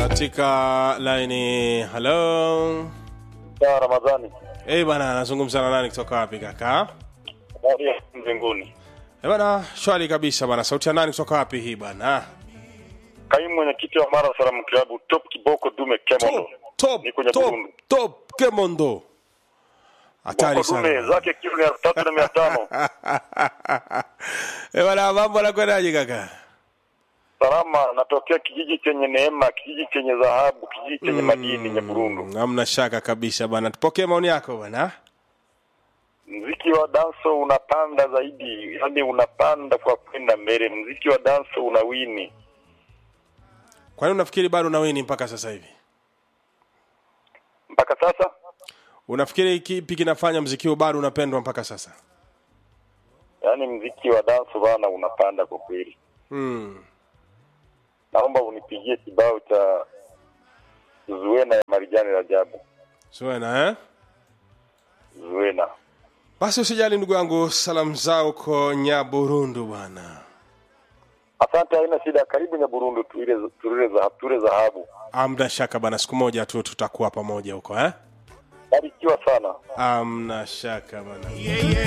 katika laini halo ya Ramadhani hey bana nazungumza na nani kutoka wapi kaka habari ya mbinguni. hey bana shwari kabisa bana sauti ya nani kutoka wapi hii bana Kaimu mwenyekiti wa Mara Salamu Klabu Top Kiboko Dume Kemondo. top top Ni kwenye top Burundi. top kemondo hatari Boko Dume sana zake kilo ni elfu tatu na mia tano. hey bana mambo anakwendaje kaka Salama, natokea kijiji chenye neema, kijiji chenye dhahabu, kijiji chenye madini Nyaburundu. hamna shaka kabisa bana tupokee maoni yako bana Mziki wa danso unapanda zaidi, yani unapanda kwa kwenda mbele. Mziki wa danso unawini. kwa nini unafikiri bado unawini mpaka sasa hivi Mpaka sasa unafikiri kipi kinafanya mziki huu bado unapendwa mpaka sasa yani mziki wa danso bana unapanda kwa kweli. mm. Naomba unipigie kibao cha Zuena ya Marijani Rajabu. suena eh? Zuena. basi usijali ndugu yangu salamu zao ko nyaburundu bwana Asante, haina shida. Karibu Nyaburundu, tuile tuile za tule dhahabu. amna shaka bana siku moja tu tutakuwa pamoja huko eh? Barikiwa sana. amna shaka bana